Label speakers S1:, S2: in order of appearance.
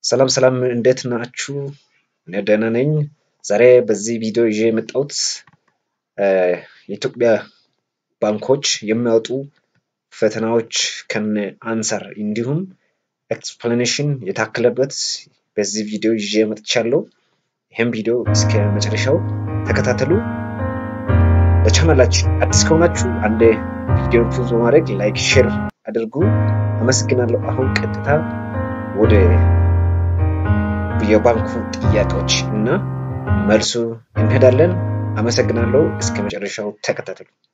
S1: ሰላም ሰላም እንዴት ናችሁ? እኔ ደህና ነኝ። ዛሬ በዚህ ቪዲዮ ይዤ የመጣሁት የኢትዮጵያ ባንኮች የሚያወጡ ፈተናዎች ከነ አንሰር እንዲሁም ኤክስፕላኔሽን የታከለበት በዚህ ቪዲዮ ይዤ መጥቻለሁ። ይህም ቪዲዮ እስከ መጨረሻው ተከታተሉ። ለቻናላችን አዲስ ከሆናችሁ አንድ ቪዲዮ ፑዝ በማድረግ ላይክ፣ ሼር አድርጉ። አመሰግናለሁ። አሁን ቀጥታ ወደ የባንኩ ጥያቄዎች እና መልሱ እንሄዳለን። አመሰግናለሁ። እስከ መጨረሻው ተከታተሉ።